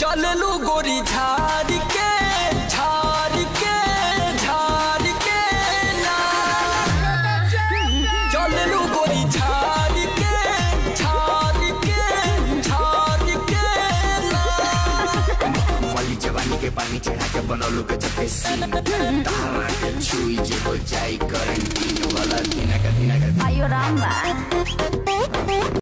चललू गोरी झाड़ के झाड़ के झाड़ के ना चललू गोरी झाड़ के झाड़ के झाड़ के ना वाली जवानी के पानी चढ़ा के बनौलू के चपे सीन तारा के छुई जे हो जाई करंटी वाला दिना का दिना का Ayo Rama.